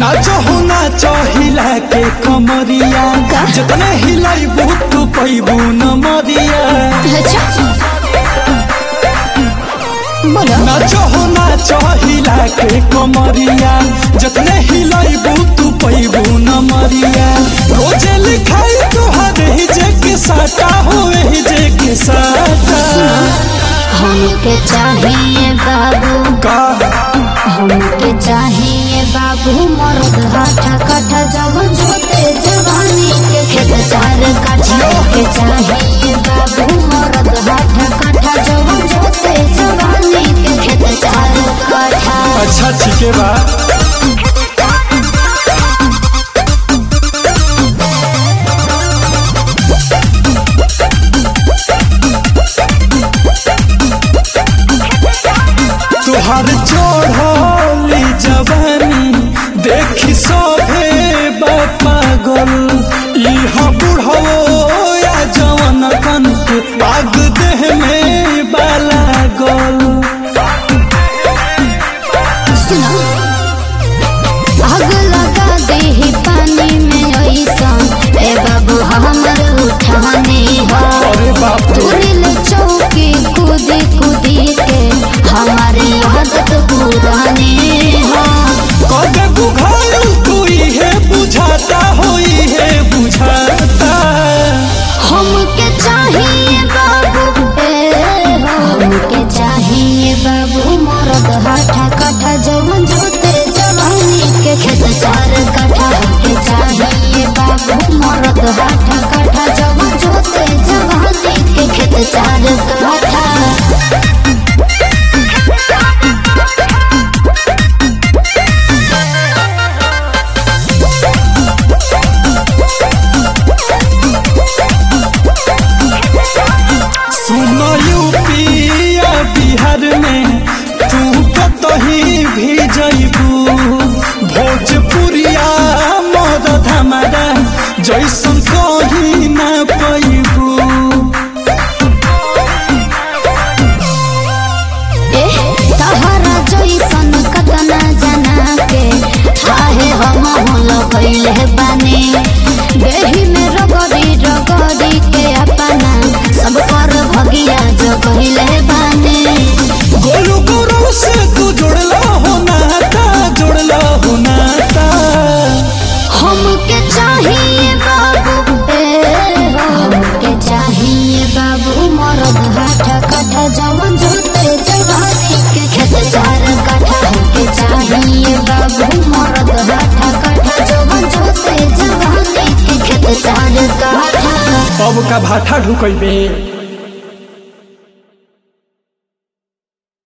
नाचो हो नाचो हिला के कमरिया जतने हिलाई बहुत तू पैबू न मरिया अच्छा बोलो नाचो हो नाचो हिला के कमरिया जतने हिलाई बहुत तू पैबू न मरिया रोजे लिखाई तुहर ही जे के साटा हो ही जे के साटा हमके चाहिए बाबू का हमके चाहिए बाबू मर्द हाथा काठा जवन छोटे जवानी के खेत चार काठा के चाहिए बाबू मर्द हाथा काठा जवन छोटे जवानी के खेत चार काठा अच्छा ठीक है बा तुहार चढ़ली जवानी देखी सभे पागल इहा बुढ़ो या जवन कन के आग देह में बाला गल सुनो आग लगा दे पानी में ऐसा ए बाबू हमर उठाने हो अरे बाप रे तुरिल चौकी कूदी कूदी के हमारी आदत पुरानी हो कदे बुझाइल तू इहे बुझाता हो इहे बुझाता हमके चाहिए बाबू ए हो हमके चाहिए बाबू मरद हाथा काठा जवन जोते जवानी के खेत चार काठा हमके चाहिए बाबू मरद हाथा काठा जवन जोते जवानी के खेत चार काठा सुन यूपिया बिहार में तू कतही भी जइबू भोजपुरिया मदद हमारा जैसन कहीं ना पैबू एह, तहरा जैसन कतना जना के काहे हम होल गइले बानी बेही में रगड़ी रगड़ी के अपना सब पर भगिया जगइले बानी गोलू गोरू से तू जुड़ला हो नाता जुड़ला हो नाता हमके चाहिए बाबू ए हो, हमके चाहिए बाबू मरद हाथा काठा जवन जोते जवानी के खेत चार काठा हमके चाहिए बाबू मरद हाथा काठा जवन जोते जवानी के खेत चार काठा अब का भाठा ढुकैबे